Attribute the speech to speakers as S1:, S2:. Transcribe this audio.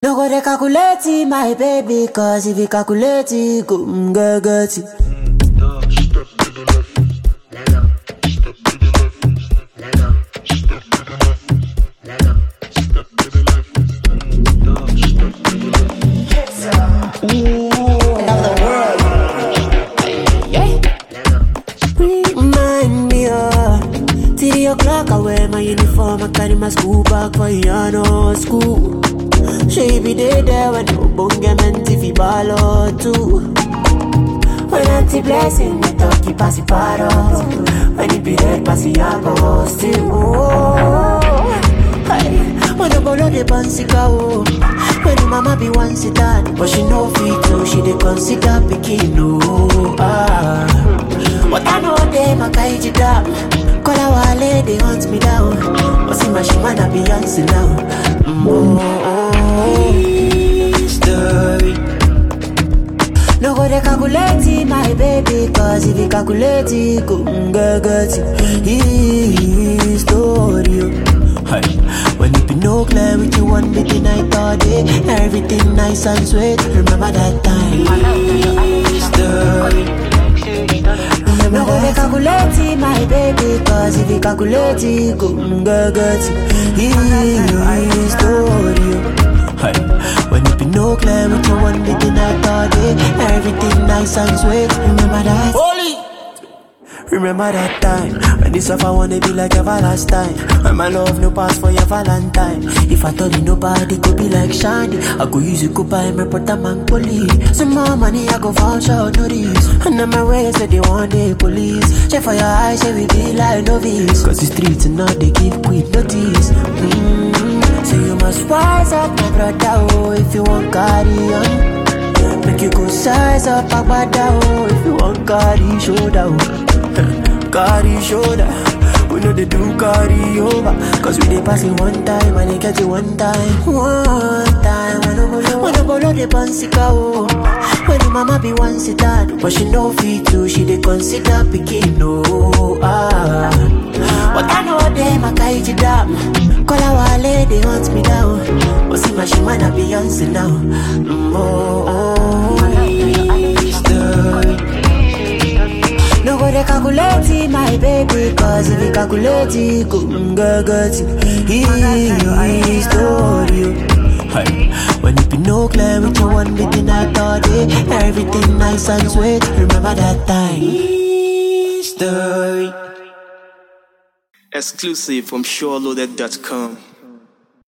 S1: No go dey calculate it, my baby, cause if you calculate it, go mm, get get it. Remind me, uh, three o'clock, I wear my uniform, I carry my school bag for Yano school. She be there, there when no bonga meant if you ball or two. When auntie blessing, me talkie pass it paros. When it be red, pass it yago still. Oh, hey, when the bolo de bansika oh. When the mama be one sit down, but she no fit to, she dey consider picking no. Ah, but I know them a kaiji down. Call our wale, they hunt me down. But see my shimana Beyonce now. Mm, oh, oh, oh. Story. No go dey calculate it, my baby, cause if you calculate it, go mm, get get it. History. oh. Hey. When it be no clear with you one bit the night all day, everything nice and sweet. Remember that time. History. No go dey calculate it, my baby, cause if you calculate it, go mm, get get it. History. oh. Hey. When it be no clear with you one bit the night all day, everything nice and sweet. Remember that. Holy. Remember that time when this stuff I wanna be like everlasting. When my love no pass for your Valentine. If I told you nobody could be like Shiny, I go use it, go buy my brother man police. Some more money I go vouch out notice. And on my way say they want the police. Check for your eyes, say we be like novice. Cause the streets and now they give quick notice. Mm. So you must rise up, my brother, oh, if you want carry on. Make you go size up, agbada, oh, if you want carry shoulder, oh. carry shoulder. We know they do carry over, cause we dey pass it one time and they get it one time. One time, when I bolo, when I bolo the pansika, oh. When the mama be one sit down, but she no fit to, she dey consider picking, no, ah. But I know them, I kaiji down. Call our wale, they hunt me down. But see my shimana Beyonce now. Mm, oh, oh, history. No go dey calculate it, my baby, cause if you calculate it, go mm, get get it. History. Hey. When it be no clear with you one bit the night all day, everything nice and sweet. Remember that time. History.
S2: Exclusive from SureLoaded.com.